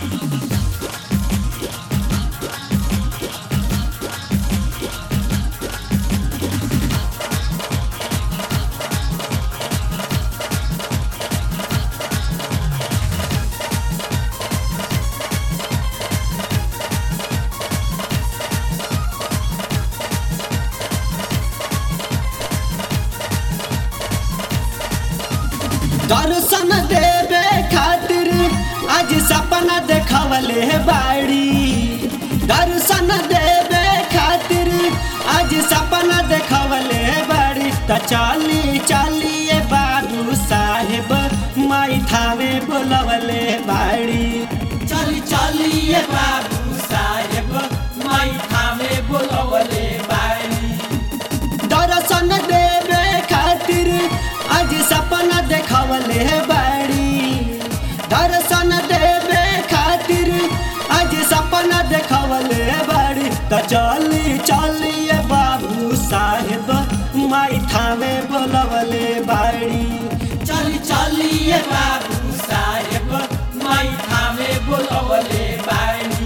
दर्शन देवे खातिर आज सपना देखवले बाड़ी दर्शन देवे खातिर आज सपना देखवले बाड़ी त चली चलिए बाबू साहेब माई थावे बोलवले बाड़ी चली चलिए बाबू साहेब माई थामे बोलवले बाड़ी दर्शन देवे खातिर आज सपना देखवले बाड़ी दर्शन देवे खातिर आज सपना देखवले बाड़ी त चली चलिए बाबू साहेब माई थामे बोलवले बाड़ी चली चलिए बाबू साहेब माई थामे बोलवले बाड़ी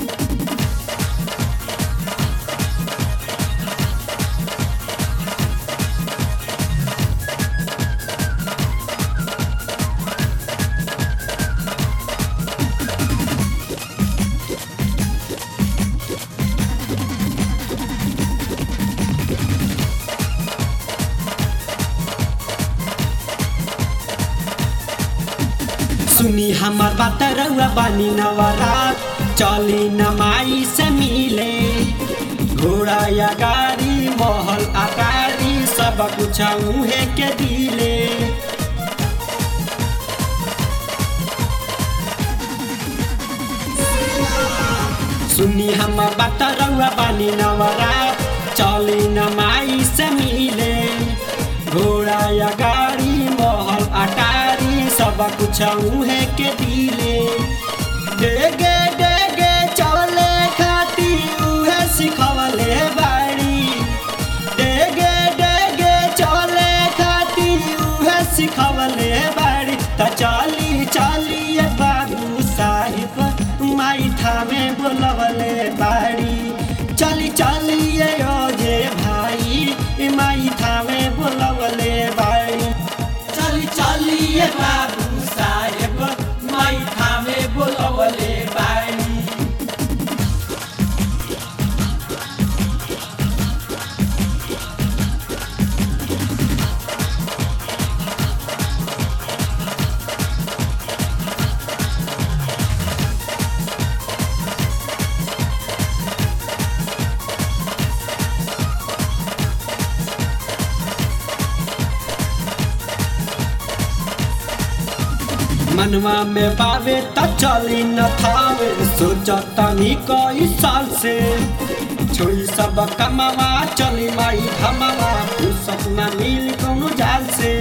सुनी हमार बात रउआ बानी नवरात चली नमाई से मिले घोड़ा या गाड़ी महल अटारी सब कुछ उहे के दिले सुनी हमार बात रउआ बानी नवरात चली नमाई से मिले घोड़ा या गाड़ी महल अटारी सब कुछ उहे के दिले डेगे डेगे चले खाती उहे सिखवले बाड़ी डेगे डेगे चले खाती उहे सिखवले बाड़ी त चली चलिए बाबू साहिब माई थामे बोलवले बाड़ी चली चलिए ओ जे भाई माई थामे बोलवले बाड़ी चली चलिए बाबू साहेब माई थामे बोलवले बाड़ी मनवा में बावे त चली न थावे सोचतनी कई साल से छोड़ी सब कमावा चली माई हमावा फुर्सत न मिल कौनो जाल से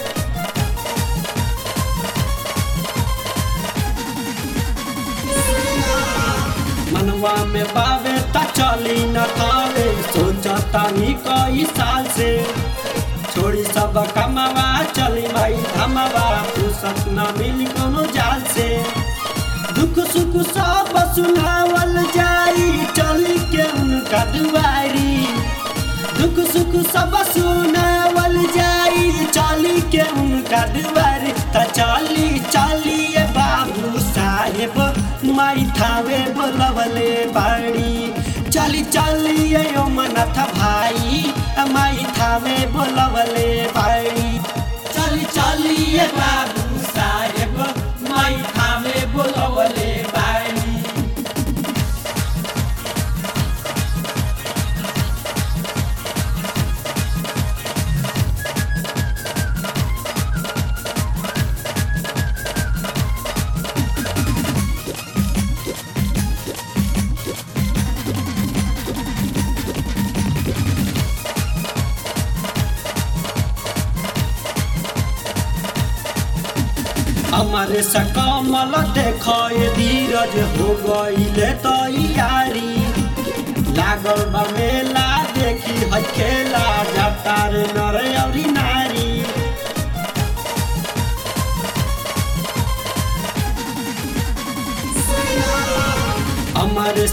मनवा में बावे त चली न थावे सोचतनी कई साल से छोड़ी सब कमावा चली माई धमावा फुर्सत न मिली कोनो जाल से दुख सुख सब सुनावल जाई चली के उनका दुआरी दुख सुख सब सुनावल जाई चली के उनका दुआरी त चली चलिए बाबू साहेब माई थावे बोलवले बाड़ी चली चलिए ओ मनथ भाई माई थावे बोलवले बाड़ी चली चलिए बाबू साहेब माई थामे बोलवले बाड़ी हमारे सकमल देखो ये धीरज हो गईले तैयारी लागल बा मेला देखी हखेला जतार नर अउरी नारी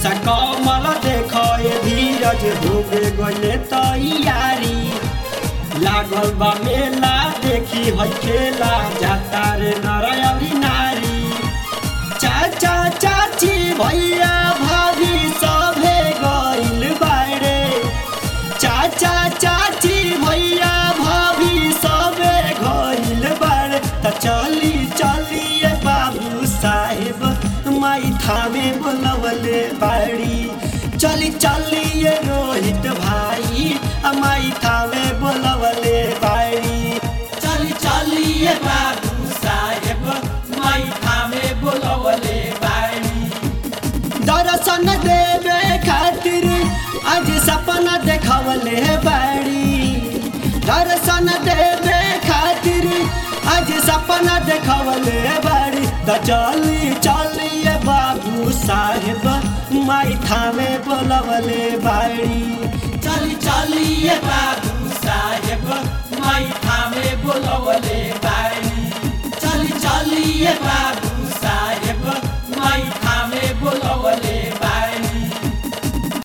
कैसा कमल देख धीरज हो गए तैयारी लागल बा मेला देखी है खेला जाता रे नर अउरी नारी चाचा चाची भैया भाभी सभे गइल बारे चाचा चाची भैया भाभी सभे गइल बारे त चली चलिए बाबू साहेब माई थामे बोलवले बाड़ी चली चलिए रोहित भाई माई थामे बोलवले बाड़ी चली चलिए बाबू साहेब माई थामे बोलवले बाड़ी दर्शन देवे खातिर आज सपना देखवले बाड़ी दर्शन देवे खातिर आज सपना देखवले बाड़ी त चली चलिए बाबू साहेब माई थामे बोलवले बाड़ी चली चलिए बाबू साहेब माई थामे बोलवले बाड़ी चली चलिए बाबू